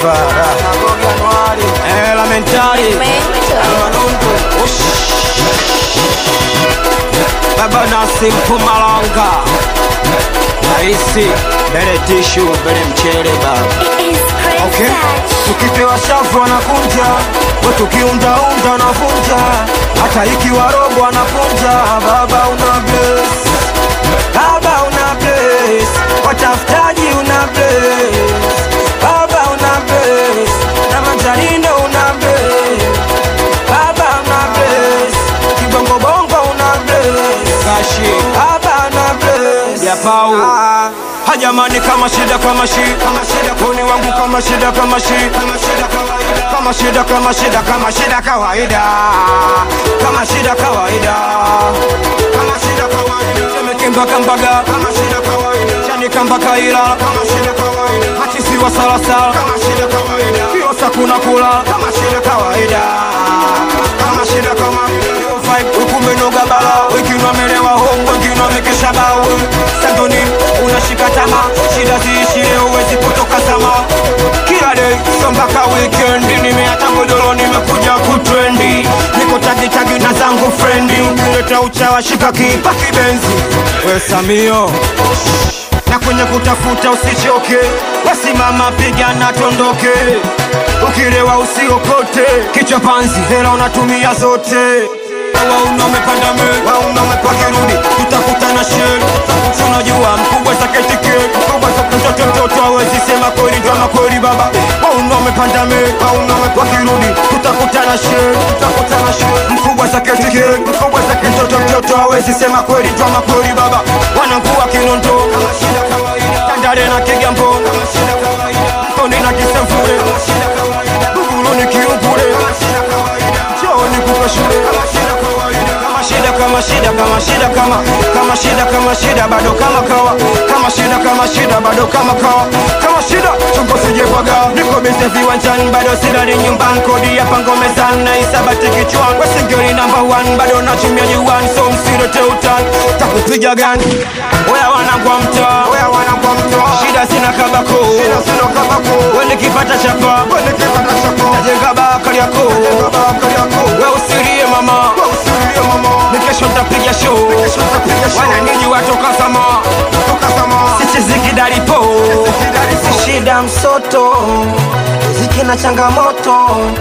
Simba eh, lamentari Baba Nasim Pumalanga Raisi bele tishu bele mchele baba Okay. Tukipewa shafu anakunja, we tukiundaunda anavunja, hata ikiwa robo anakunja. Baba una bless, baba una bless, watafutaji una bless, baba una bless, na manjarindo una bless, baba una bless, kibongo bongo una bless, Kashi baba una bless, Ya Pau. Ah, hajamani kama shida kama shi kama shida kuni wangu kama shida kama shi kama shida kawaida kama shida kama shida kama shida kawaida kama shida kawaida kama shida kawaida temekemba kambaga kama shida kawaida chani kamba kaila kama shida kawaida hatisi wa salasala kama shida kawaida kiosa kuna kula kama shida kawaida kama shida kawaida vibe ukumenoga bala wengine wamelewa hongo wengine wamekesha bao sandoni unashika tama shida ziishi leo huwezi kutoka sama kila day so mpaka weekend nimeata godoro nimekuja kutrendi niko tagitagi na zangu frendi ukileta uchawa shika kipa kibenzi we samio na kwenye kutafuta usichoke, wasimama pigana tondoke, ukilewa usiokote, kichwa panzi, hela unatumia zote wauna umepanda me wauna umepakirudi, tutakutana shel, tunajua mkubwa saketike mkubwa saketoto mtoto hawezi sema kweli drama kweli baba, wauna umepanda me wauna umepakirudi, tutakutana shel, tutakutana shel, mkubwa saketike mkubwa saketoto mtoto hawezi sema kweli drama kweli baba, wanakuwa kinondo kama shida kawaida, tandale na kigambo kama shida kawaida, mtoni na kisemfure kama shida kawaida, buguluni kiungule kama shida kawaida, chooni kupa shule kama shida kawaida, kama shida kama shida kama shida kama kama shida kama shida bado kama kawa kama shida kama shida bado kama kawa kama shida chombo sijepaga niko bize viwanjani bado silali nyumbani kodi ya pango mezani na isabati kichwani wesingeli number one bado nachumia juani so msirote utani takupiga gani oya wanangwa mtaa oya wanangwa mtaa shida sina kabako shida sina kabako wende kipata chapa wende kipata chapa najenga bakari yako najenga bakari yako we usirie mama we usirie mama nikesho ntapiga show nikesho ntapiga show wananiji watoka sama toka sama sisi zikidalipo si shida msoto ziki na changamoto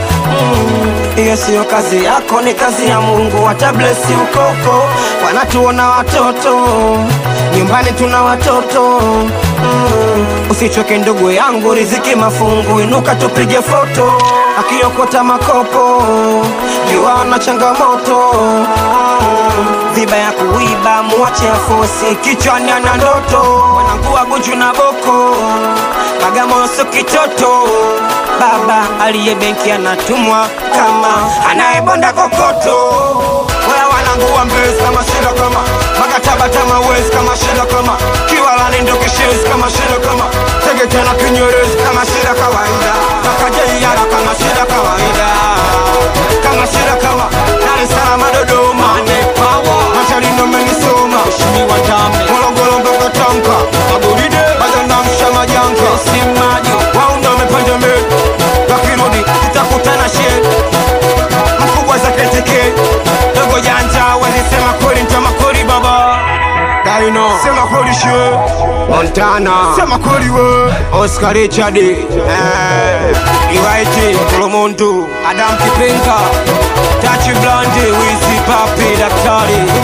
Mm, hiyo siyo kazi yako, ni kazi ya Mungu. Watablesi ukoko, wanatuona watoto nyumbani, tuna watoto mm, usichoke ndugu yangu, riziki mafungu, inuka tupige foto, akiokota makopo jua na changamoto mm, viba ya kuiba, muache afosi, kichwani ana ndoto, wanangua guju na boko Bagamoyo sio kitoto, baba aliye benki anatumwa kama anayebonda kokoto. Wewe wanangu wa Mbezi kama shida kama makataba tama wezi kama shida kama kiwalani ndo kishezi kama shida kama Tegeta na Kinyerezi kama shida kawaida Makajeiara kama shida kawaida kama shida kama Dar es Salaam Dodoma Machalino menisoma Mheshimiwa Ndame Morogoro mpaka Tamka Magoride bado namsha majanga Simaji waunda wamepanda mbele wakirudi tutakutana shee mkubwa za keteke dogo janja walisema kweli ntama kweli baba Daino sema kweli she Montana sema kweli we Oscar Richard eh Iwaiti Kolomontu Adam Kipenga Tachi Blandi Wizi Papi Daktari